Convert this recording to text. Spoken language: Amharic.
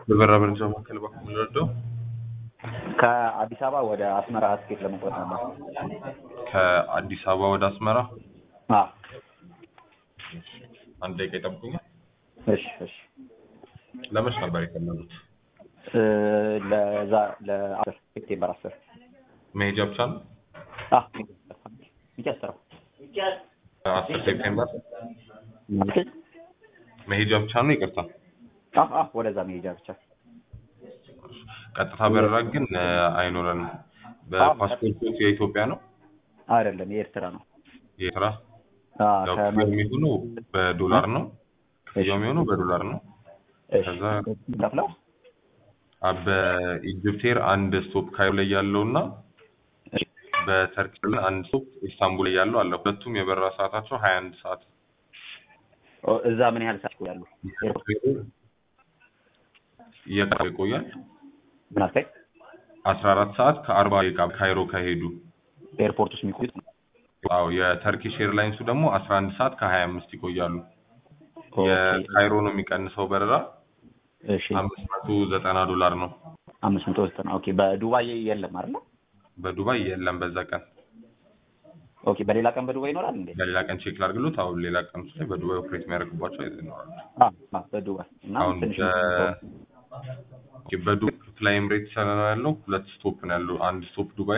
የበራ መረጃ ማዕከል በኩል የምንረዳው ከአዲስ አበባ ወደ አስመራ ትኬት ለመቁረጥ ነበር። ከአዲስ አበባ ወደ አስመራ አዎ፣ አንድ ደቂቃ ይጠብቁኛል። እሺ፣ እሺ። ለመች ነበር የፈለጉት? እ ለዛ ለአስር ሴፕቴምበር አስር መሄጃ ብቻ ነው? አዎ፣ ሚጨስረው አስር ሴፕቴምበር መሄጃ ብቻ ነው? ይቅርታ አዎ፣ አዎ፣ ወደዛ መሄጃ ብቻ። ቀጥታ በረራ ግን እ አይኖረንም። በፓስፖርቶች የኢትዮጵያ ነው? አይደለም የኤርትራ ነው። የኤርትራ አዎ፣ ያው ከመ- ክፍያው የሚሆነው በዶላር ነው። ክፍያው የሚሆነው በዶላር ነው። እሺ፣ ከዛ- ከፍለው አ- በኢጅፕት ኤር አንድ ስቶፕ ካይሮ ላይ ያለው እና እሺ፣ በተርኪ ኤርላይንስ አንድ ስቶፕ ኢስታንቡል ላይ ያለው አለ። ሁለቱም የበረራ ሰዓታቸው ሀያ አንድ ሰዓት ኦ፣ እዛ ምን ያህል ሰዓት ይቆያሉ? ኤርፖርት እየቀረ ይቆያል። ምን አልከኝ? አስራ አራት ሰዓት ከአርባ ደቂቃ ካይሮ ከሄዱ ኤርፖርት ውስጥ የሚቆዩት አዎ የተርኪሽ ኤርላይንሱ ደግሞ አስራ አንድ ሰዓት ከሀያ አምስት ይቆያሉ። ኦኬ፣ የካይሮ ነው የሚቀንሰው በረራ እሺ፣ አምስት መቶ ዘጠና ዶላር ነው። አምስት መቶ ዘጠና ኦኬ። በዱባይ የለም አይደለ? በዱባይ የለም በዛ ቀን። ኦኬ፣ በሌላ ቀን በዱባይ ይኖራል እንዴ? በሌላ ቀን ቼክ ላድርግሎት። አሁን ሌላ ቀን ላይ በዱባይ ኦፕሬት የሚያደርግባቸው ይኖራሉ። አዎ፣ አዎ፣ በዱባይ እና አሁን ትንሽ በ- ኦኬ፣ በዱባይ ፍላይ ኤምሬትስ ነው ያለው። ሁለት ስቶፕ ነው ያለው። አንድ ስቶፕ ዱባይ